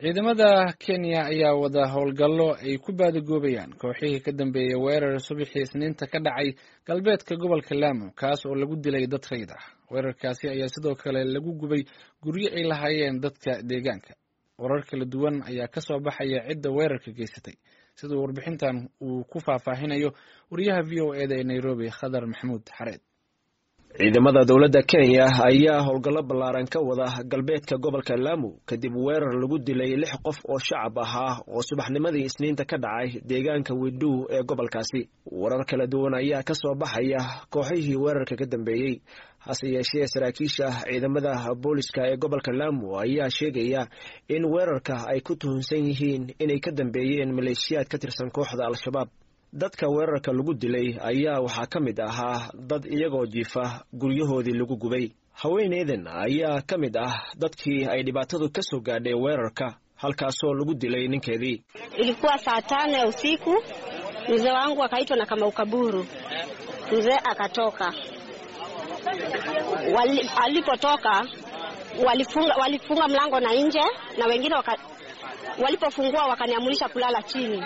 ciidamada kenya ayaa wada howlgallo ay ku baadagoobayaan kooxihii ka dambeeyey weerar subaxii isniinta ka dhacay galbeedka gobolka lamu kaas oo lagu dilay dad rayd ah weerarkaasi ayaa sidoo kale lagu gubay guryo ay lahaayeen dadka deegaanka warar kala duwan ayaa ka soo baxaya cidda weerarka geysatay siduu warbixintan uu ku faahfaahinayo wariyaha v o eda ee nairobi khadar maxamuud xareed ciidamada dowladda kenya ayaa howlgallo ballaaran ka wada galbeedka gobolka lamu kadib weerar lagu dilay lix qof oo shacab ahaa oo subaxnimadii isniinta ka dhacay deegaanka widuu ee gobolkaasi warar kala duwan ayaa ka soo baxaya kooxihii weerarka ka dambeeyey hase yeeshee saraakiisha ciidamada booliska ee gobolka lamu ayaa sheegaya in weerarka ay ku tuhunsan yihiin inay ka dambeeyeen maleeshiyaad ka tirsan kooxda al-shabaab dadka weerarka lagu dilay ayaa waxaa ka mid ahaa dad iyagoo jiifa guryahoodii lagu gubay haweeneydan ayaa ka mid ah dadkii ay dhibaatadu ka soo gaadhay weerarka halkaasoo lagu dilay ninkeedii ilikuwa saa tano ya usiku mzee wangu akaitwa na kama ukaburu mzee akatoka Wali, alipotoka walifunga, walifunga mlango na nje na wengine waka, walipofungua wakaniamurisha kulala chini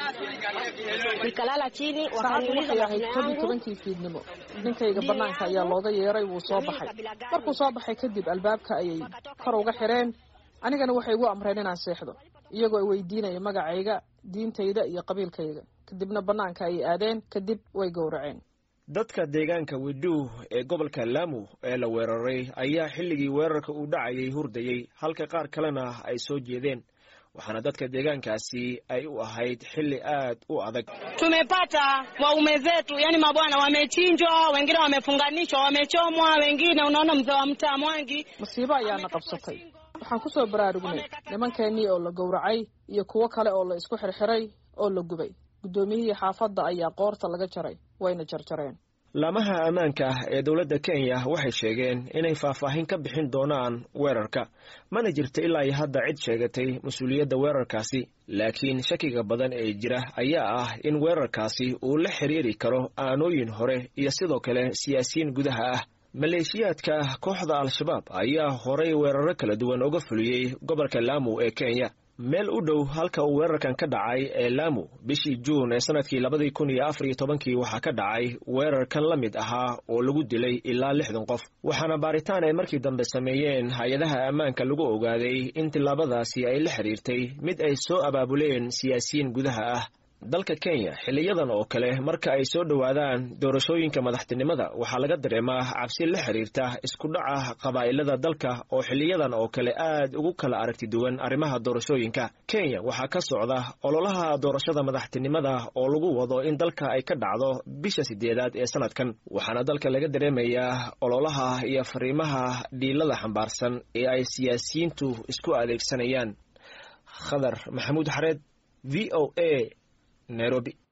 nikalala chini wakaniuliza tobankii fiidnimo ninkayga banaanka ayaa looga yeeray wuu soo baxay markuu soo baxay kadib albaabka ayay kor uga xireen anigana waxay igu amreen inaan seexdo iyagoo ay weydiinaya magacayga diintayda iyo qabiilkayga kadibna banaanka ayay aadeen kadib way gowraceen dadka deegaanka widuu ee gobolka lamu ee la weeraray ayaa xilligii weerarka uu dhacayay hurdayey halka qaar kalena ay soo jeedeen waxaana dadka deegaankaasi ay u ahayd xilli aad u adag tumepata waume zetu, yani mabwana wamechinjwa, wengine wamefunganishwa, wamechomwa, wengine unaona mzee wa mtaa Mwangi. masiibo ayaana qabsatay waxaan ku soo baraarugnay nimankeenii oo la gowracay iyo kuwo kale oo la isku xirxiray oo la gubay guddoomiyihii xaafadda ayaa qoorta laga jaray wayna jarjareen laamaha ammaanka ah ee dowladda kenya waxay sheegeen inay faahfaahin ka bixin doonaan weerarka mana jirto ilaa iyo hadda cid sheegatay mas-uuliyadda weerarkaasi laakiin shakiga badan ee jira ayaa ah in weerarkaasi uu la xiriiri karo aanooyin hore iyo sidoo kale siyaasiyiin gudaha ah maleeshiyaadka kooxda al-shabaab ayaa horay weeraro kala duwan uga fuliyey gobolka lamu ee kenya meel u dhow halka uu weerarkan ka dhacay ee lamu bishii juun ee sanadkii labadii kun iyo afar iyo tobankii waxaa ka dhacay weerarkan la mid ahaa oo lagu dilay ilaa lixdan qof waxaana baaritaan ay markii dambe sameeyeen hay-adaha ammaanka lagu ogaaday in tillaabadaasi ay la xiriirtay mid ay soo abaabuleen siyaasiyiin gudaha ah dalka kenya xiliyadan oo kale marka ay soo dhowaadaan doorashooyinka madaxtinimada waxaa laga dareemaa cabsi la xiriirta isku dhaca qabaa'ilada dalka oo xiliyadan oo kale aad ugu kala aragti duwan arrimaha doorashooyinka kenya waxaa ka socda ololaha doorashada madaxtinimada oo lagu wado in dalka ay ka dhacdo bisha sideedaad ee sanadkan waxaana dalka laga dareemayaa ololaha iyo fariimaha dhiilada xambaarsan ee ay siyaasiyiintu isku adeegsanayaan khadar maxamuud xareed v o a nairobi